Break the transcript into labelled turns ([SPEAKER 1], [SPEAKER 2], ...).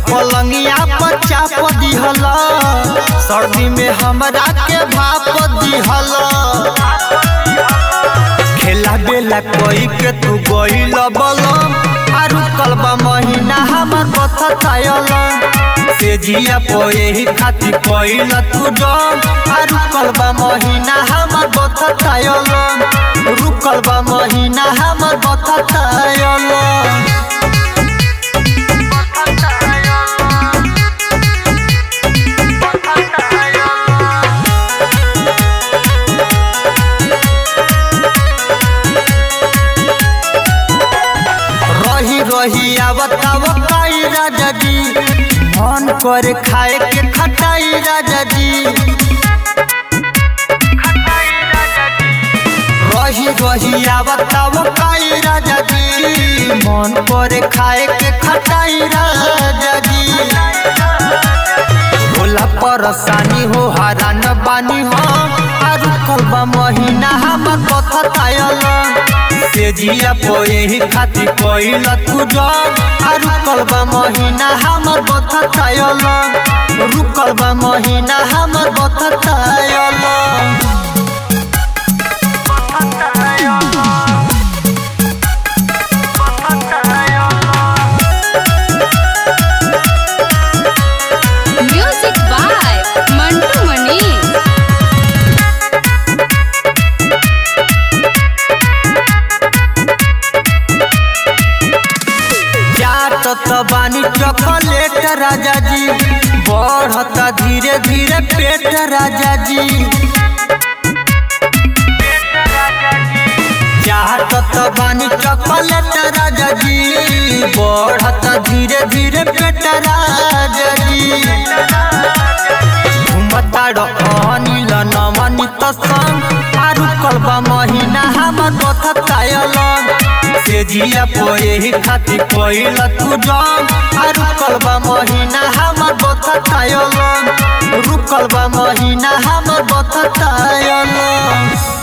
[SPEAKER 1] पलंगिया पर चाप दिहल सर्दी में हमरा के भाप दिहल खेला बेला कोई के तू गइल बलम आरु कलबा महीना हमर बथ थायल से जिया पो यही खाती कोइल तू डम आरु कलबा महीना हमर बथ थायल रुकल बा महीना हमर बथ थायल रही रही आवताव काई राजा जी मन करे खाए के खटाई राजा जी रही रही आवताव काई राजा जी मन करे खाए के खटाई राजा जी होला परेशानी हो हरान बानी हो आरु कलबा महीना हमर कथा तायल से जिया पो यही खाती कोइल तू जग आरु कलबा महीना हमर बथा तायल रुकल बा महीना हमर बथा तायल
[SPEAKER 2] Music by Mantu Mani.
[SPEAKER 1] चाटत बानी चॉकलेट राजा जी बढ़ता धीरे धीरे पेट राजा जी चाटत बानी चॉकलेट राजा जी बढ़ता धीरे धीरे पेट राजा जी घुमता अनिल नमनित संग आरु कलबा महीना हमर बथ तायल से जिया पो यही खाती कोइल तू जम आरु कलबा महीना हमर बथ तायल रुकल बा महीना हमर बथ तायल